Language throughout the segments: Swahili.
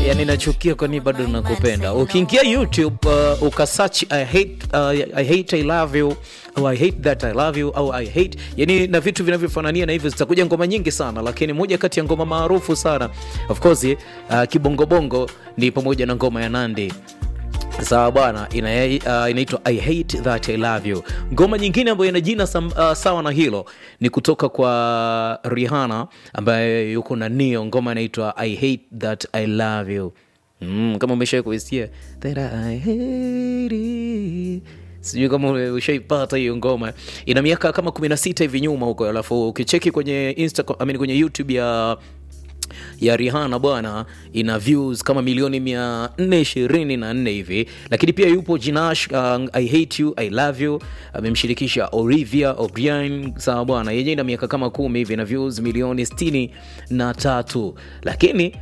yani nachukia kwani bado nakupenda ukiingia youtube uh, ukasearch I hate, uh, I hate I love you au I hate that I love you au I hate yani na vitu vinavyofanania na hivyo zitakuja ngoma nyingi sana lakini moja kati ya ngoma maarufu sana of course uh, kibongobongo ni pamoja na ngoma ya nandi sawa bwana ina, uh, inaitwa i hate that i love you ngoma nyingine ambayo ina jina sam, uh, sawa na hilo ni kutoka kwa rihana ambaye yuko na nio ngoma inaitwa i hate that i love you mm, kama umeshawai kuisikia that i hate it sijui kama ushaipata hiyo ngoma ina miaka kama 16 hivi nyuma huko alafu ukicheki kwenye Instagram, I mean, kwenye youtube ya ya Rihanna bwana ina views kama milioni mia nne ishirini na nne hivi, lakini pia yupo Jinash uh, I hate you I love you amemshirikisha Olivia O'Brien sawa bwana, yenyewe ina miaka kama kumi hivi na views milioni sitini na tatu, lakini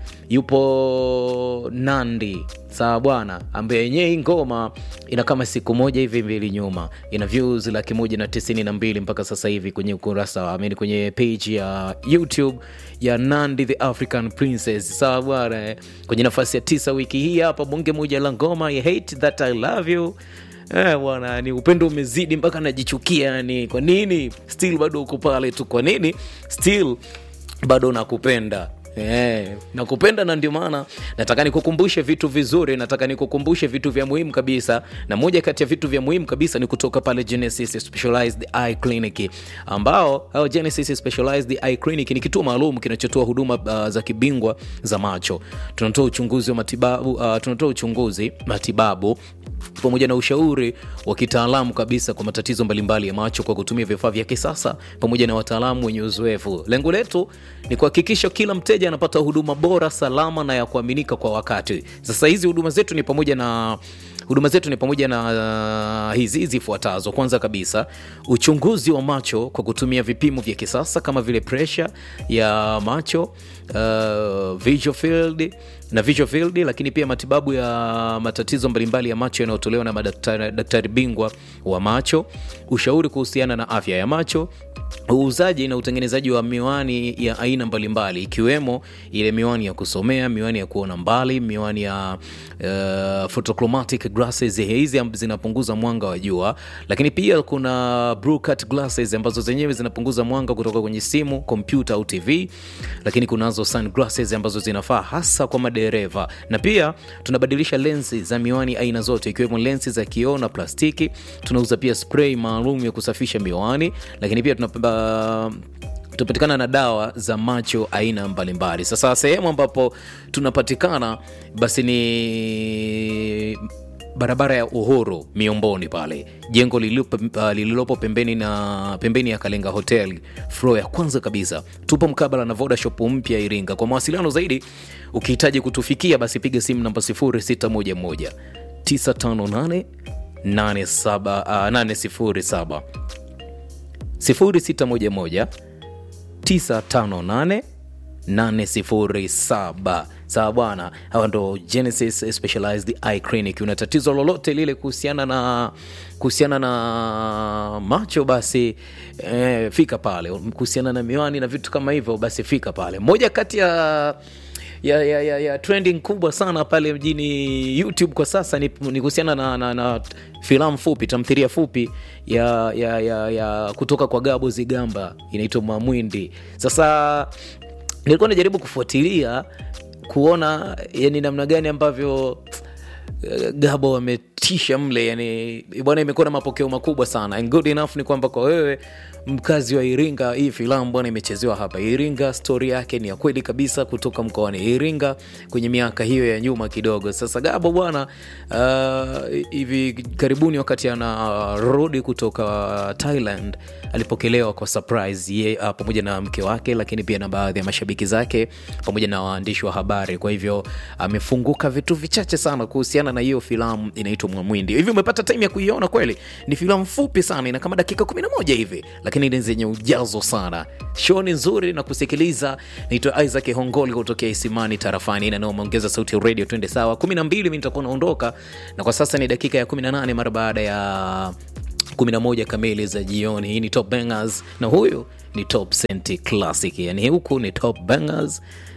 yupo Nandi sawa bwana, ambaye yenyewe hii ngoma ina kama siku moja hivi mbili nyuma ina views laki moja na tisini na mbili mpaka sasa hivi kwenye ukurasa I mean, kwenye page ya YouTube ya Nandi the African Princess sawa bwana eh. Kwenye nafasi ya tisa wiki hii hapa bonge moja la ngoma I hate that I love you Eh, bwana ni upendo umezidi mpaka najichukia yani kwa nini still bado uko pale tu kwa nini still bado nakupenda Yeah, nakupenda na ndio maana nataka nikukumbushe vitu vizuri nataka nikukumbushe vitu vya muhimu kabisa na moja kati ya vitu vya muhimu kabisa ni kutoka pale Genesis Specialized Eye Clinic ambao hao Genesis Specialized Eye Clinic ni kituo maalum kinachotoa huduma uh, za kibingwa za macho tunatoa uchunguzi wa matibabu uh, tunatoa uchunguzi matibabu pamoja na ushauri wa kitaalamu kabisa kwa matatizo mbalimbali ya macho kwa kutumia vifaa vya kisasa pamoja na wataalamu wenye uzoefu. Lengo letu ni kuhakikisha kila mteja anapata huduma bora, salama na ya kuaminika kwa wakati. Sasa hizi huduma zetu ni pamoja na huduma zetu ni pamoja na uh, hizi zifuatazo. Kwanza kabisa, uchunguzi wa macho kwa kutumia vipimo vya kisasa kama vile presha ya macho, uh, visual field na visual field, lakini pia matibabu ya matatizo mbalimbali ya macho yanayotolewa na madaktari daktari bingwa wa macho, ushauri kuhusiana na afya ya macho, uuzaji na utengenezaji wa miwani ya aina mbalimbali ikiwemo ile miwani ya kusomea, miwani ya kuona mbali, miwani ya uh, photochromatic glasses. Hizi zinapunguza mwanga wa jua, lakini pia kuna blue cut glasses ambazo zenyewe zinapunguza mwanga kutoka kwenye simu, kompyuta au TV, lakini kunazo sunglasses ambazo zinafaa hasa kwa madereva, na pia tunabadilisha lensi za miwani aina zote ikiwemo lensi za kioo na plastiki. Tunauza pia spray maalum ya kusafisha miwani, lakini pia tuna tunapatikana na dawa za macho aina mbalimbali. Sasa sehemu ambapo tunapatikana basi ni barabara ya Uhuru Miomboni pale, jengo lililopo, uh, lililopo pembeni na pembeni ya Kalenga Hotel floor ya kwanza kabisa. Tupo mkabala na Voda Shop mpya Iringa. Kwa mawasiliano zaidi, ukihitaji kutufikia basi piga simu namba 0611 958 807 0611 958 807 sawa bwana hawa ndo genesis specialized eye clinic una tatizo lolote lile kuhusiana na kuhusiana na macho basi eh, fika pale kuhusiana na miwani na vitu kama hivyo basi fika pale moja kati ya ya, ya, ya, ya trending kubwa sana pale mjini youtube kwa sasa ni, ni kuhusiana na, na, na filamu fupi tamthiria fupi ya, ya, ya, ya kutoka kwa gabo zigamba inaitwa mwamwindi sasa nilikuwa najaribu kufuatilia kuona yani namna gani ambavyo gabo wametisha mle yani bwana imekuwa na mapokeo makubwa sana and good enough ni kwamba kwa wewe mkazi wa iringa hii filamu bwana imechezewa hapa iringa stori yake ni ya kweli kabisa kutoka mkoani iringa kwenye miaka hiyo ya nyuma kidogo sasa gabo bwana uh, hivi karibuni wakati anarudi uh, kutoka thailand alipokelewa kwa surprise ye uh, pamoja na mke wake lakini pia na baadhi ya mashabiki zake pamoja na waandishi wa habari kwa hivyo amefunguka uh, vitu vichache sana kuhusiana na hiyo filamu inaitwa mwamwindi hivi umepata time ya kuiona kweli ni filamu fupi sana ina kama dakika 11 hivi lakini ni zenye ujazo sana show ni nzuri na kusikiliza naitwa isaac hongoli kutokea isimani tarafani inayoongeza sauti ya radio twende sawa 12 mi nitakuwa naondoka na kwa sasa ni dakika ya 18 mara baada ya 11 kamili za jioni hii ni top bangers na huyu ni top senti classic yani huku ni top bangers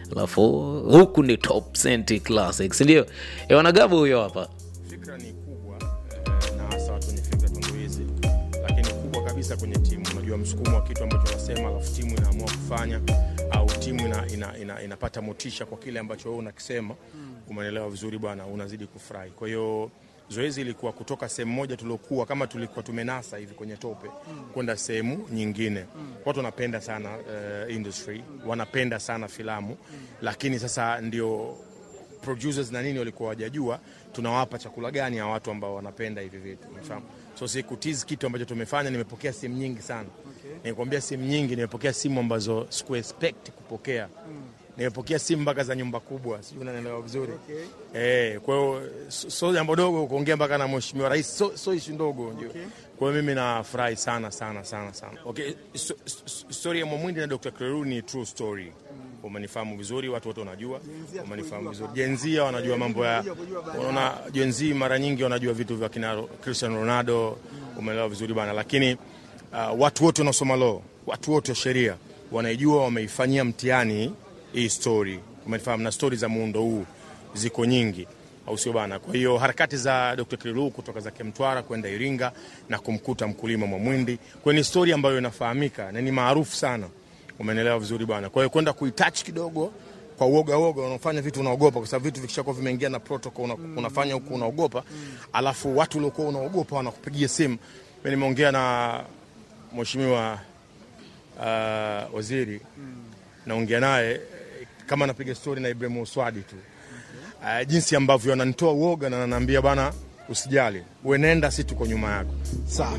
alafu huku ni top Cent classics ndio wanagabu huyo hapa fikra ni kubwa eh, na hasa watu wenye fikra tundu hizi lakini kubwa kabisa kwenye timu unajua msukumo wa kitu ambacho unasema alafu timu inaamua kufanya au timu ina, ina, ina, inapata motisha kwa kile ambacho wewe unakisema umeelewa vizuri bwana unazidi kufurahi kwa hiyo zoezi ilikuwa kutoka sehemu moja tuliokuwa kama tulikuwa tumenasa hivi kwenye tope kwenda sehemu nyingine watu wanapenda sana uh, industry wanapenda sana filamu lakini sasa ndio producers na nini walikuwa wajajua tunawapa chakula gani ya watu ambao wanapenda hivi vitu unafahamu so sikutizi kitu ambacho tumefanya nimepokea simu nyingi sana okay. nimekwambia simu nyingi nimepokea simu ambazo siku expect kupokea nimepokea simu mpaka za nyumba kubwa sijui unanielewa vizuri okay. eh, kwa hiyo so so jambo dogo kuongea mpaka na mheshimiwa rais so, so ishu ndogo okay. kwa hiyo mimi nafurahi sana sana sana sana okay. so, so, story ya Mwamwindi na Dr. Kleru ni true story umenifahamu vizuri, watu wote wanajua, umenifahamu vizuri. Jenzia wanajua mambo ya, unaona jenzi mara nyingi wanajua vitu vya kina Cristiano Ronaldo, umeelewa vizuri bana, lakini uh, watu wote wanaosoma law, watu wote wa sheria wanaijua, wameifanyia mtihani hii story, umenifahamu, na story za muundo huu ziko nyingi au sio bana? Kwa hiyo harakati za Dr. Kililu kutoka zake Mtwara kwenda Iringa na kumkuta mkulima Mwamwindi, kwa ni story ambayo inafahamika na ni maarufu sana umenelewa vizuri bwana. Kwa hiyo kwenda kuitouch kidogo kwa uoga uoga, unafanya vitu unaogopa, kwa sababu vitu vikishakuwa vimeingia na protocol una, unafanya huku unaogopa, alafu watu waliokuwa unaogopa wanakupigia simu. Mimi nimeongea na mheshimiwa uh, waziri naongea naye kama napiga story na Ibrahim Uswadi tu uh, jinsi ambavyo ananitoa uoga na ananiambia bana, usijali wewe, nenda, si tuko nyuma yako. Sawa.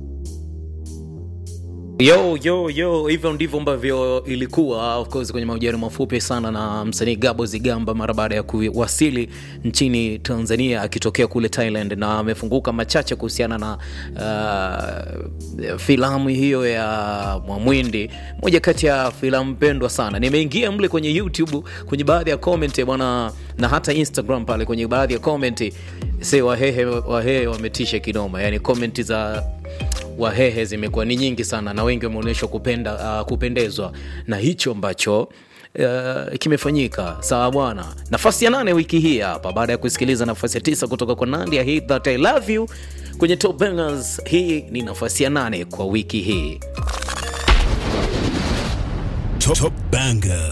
Yo, yo, yo, hivyo ndivyo ambavyo ilikuwa of course kwenye mahojiano mafupi sana na msanii Gabo Zigamba mara baada ya kuwasili nchini Tanzania akitokea kule Thailand, na amefunguka machache kuhusiana na uh, filamu hiyo ya Mwamwindi, moja kati ya filamu pendwa sana. Nimeingia mle kwenye YouTube kwenye baadhi ya comment bwana, na hata Instagram pale kwenye baadhi ya comment, se wahehe wahehe wametisha kinoma, yani comment za wahehe zimekuwa ni nyingi sana na wengi wameonyeshwa kupenda, uh, kupendezwa na hicho ambacho uh, kimefanyika. Sawa bwana, nafasi ya nane wiki hii hapa, baada ya kusikiliza nafasi ya tisa kutoka kwa Nandy, I hate that I love you kwenye Top Bangers. Hii ni nafasi ya nane kwa wiki hii. Top, top Banger.